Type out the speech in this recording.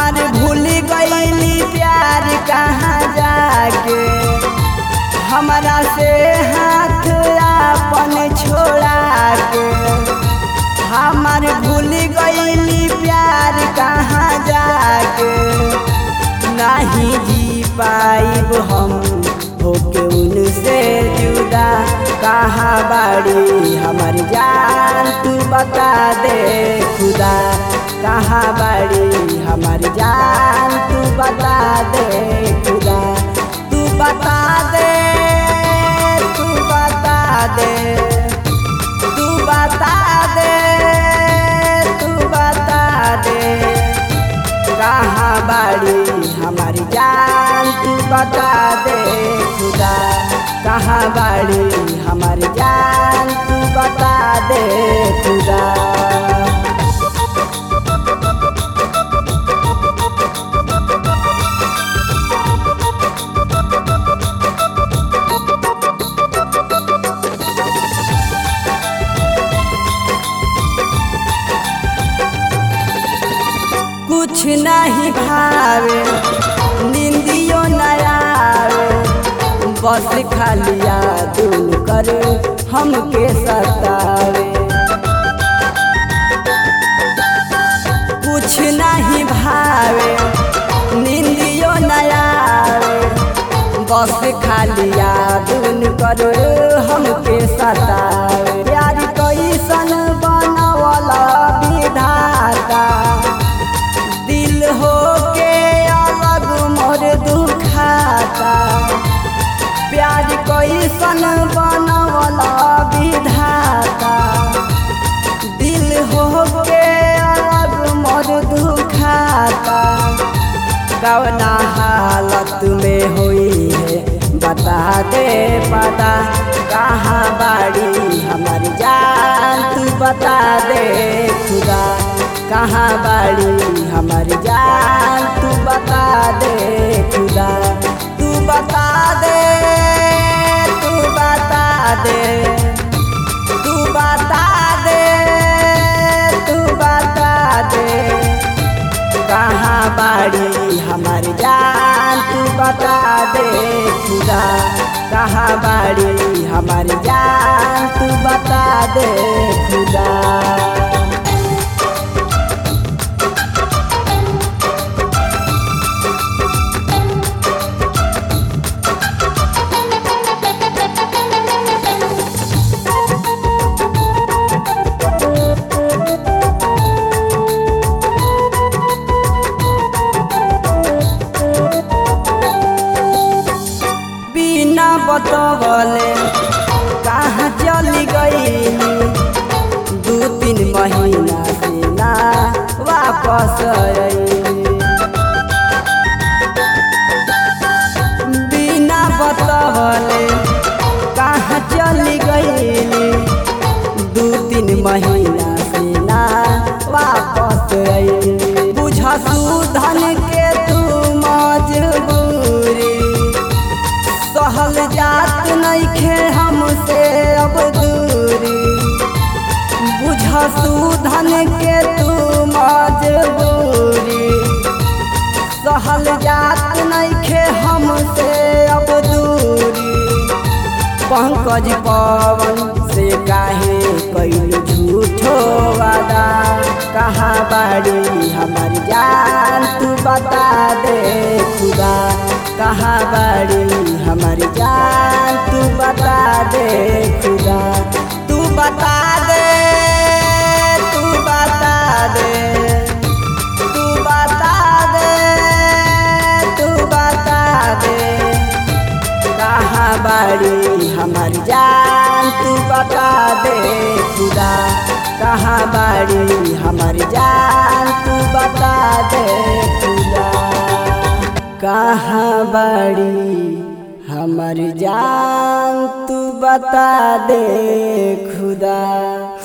हमार भूल गईली प्यार कहाँ जाके हमरा से हाथ अपन छोड़ा के हमार भूल गईली प्यार कहाँ जाके नहीं जी पाइब हम होके उनसे जुदा कहाँ बाड़ी हमार जान तू बता दे खुदा कहाँ बाड़ी हमार जान तू बता दे खुदा तू बता दे तू बता दे तू बता दे तू बता दे कहाँ बाड़ी हमारी जान तू बता दे खुदा कहाँ बाड़ी हमारी जान तू बता दे खुदा कुछ नहीं भावे निंदियो न आवे बस खालिया दून कर हमके सतावे कुछ नहीं भावे निंदियो न आवे बस खालिया दून कर हमके सतावे प्यार कैसन बनवला विधाता दिल हो के अलग मोर दुखाता प्यार कैसन बनवला विधाता दिल हो के अलग मोर दुखाता कवना हालत में हुई है बता दे पता कहाँ बाड़ी हमारी जान तू बता दे खुदा कहाँ बाड़ी हमारी जान तू बता दे खुदा तू बता दे तू बता दे तू बता दे तू बता दे कहाँ बाड़ी हमारी जान तू बता दे खुदा कहाँ बाड़ी हमारी जान तू बता दे खुदा बिना बतवले कहाँ चली गई दू तीन महीना से ना वापस अइली। बिना बतवले कहाँ चली गई दू तीन महीना से ना वापस अइली। बुझ सुधन के तू मजबूरी सहल जात नइखे हमसे अब दूरी बुझ सुधन के तू मजबूरी सहल जात नइखे हमसे अब दूरी पंकज पवन से काहे कैल झूठो वादा कहाँ बाड़ी हमारी जान तू बता दे खुदा कहाँ बाड़ी हमारी जान तू बता दे खुदा तू बता दे तू बता दे तू बता दे तू बता दे कहाँ बाड़ी हमारी जान तू बता दे खुदा कहाँ बाड़ी हमारी जान तू बता दे खुदा कहाँ बाड़ी हमारी जान तू बता दे खुदा